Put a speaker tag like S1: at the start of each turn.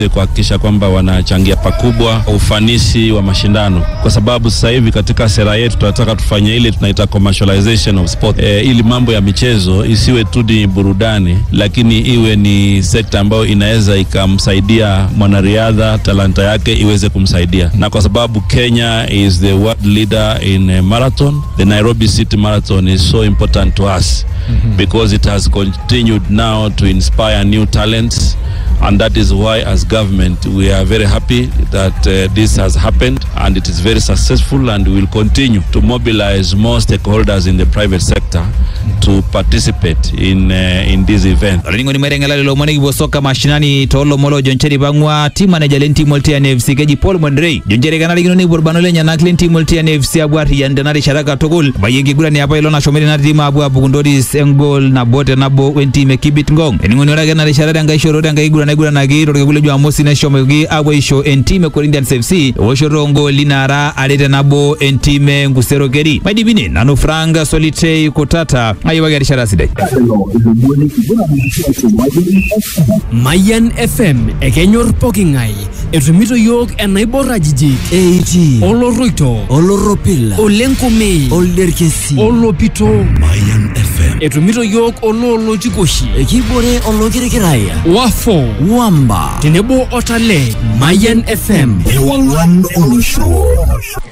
S1: kuhakikisha kwamba wanachangia pakubwa ufanisi wa mashindano, kwa sababu sasa hivi katika sera yetu tunataka tufanye ile tunaita commercialization of sport, e, ili mambo ya michezo isiwe tu ni burudani, lakini iwe ni sekta ambayo inaweza ikamsaidia mwanariadha talanta yake iweze kumsaidia, na kwa sababu Kenya is the world leader in uh, marathon, the Nairobi City Marathon is so important to us because it has continued now to inspire new talents and that is why as government we are very happy that uh, this has happened and it is very successful and we will continue to mobilize more stakeholders in the private sector to participate in uh, in this event
S2: olainining'oni maiteng'ela lelo omon ekipuo soka mashinani toolomon joncheri pang'ua team manager lentim oltian fc keji paul mondrei joncheri kenarikino nepuo irbanot lenyenak lentim oltian fc apuo arriyian tena rishata katukul bayie enkiguran apa ilo nashomoita ina tim apuo apuku ntoris engol nabo tenabo wentim e kibit ngong ening'oni ore ake ena rishata tenkai shoto tenkai kiguran naiguranaki torkekun le jumamosi neshomoki apuo aisho entim e corinthians fc ewoshoto ogooli naara are tenabo entim e nkusero keri maidipine nanu frank solitei kutata ayiwaki erishata sidai
S3: Mayan FM ekenyor poking'ae etumito yiok enaibor ajijik
S4: Eiti
S3: oloroito
S4: Oloropila
S3: olenkume
S4: Olderkesi
S3: olopito
S4: Mayan FM
S3: etumito yiok oloolotikoshi
S4: Ekibore olokirikiraya
S3: wafo
S4: Wamba
S3: tenebo otale Mayan FM
S4: Ewang'an olosho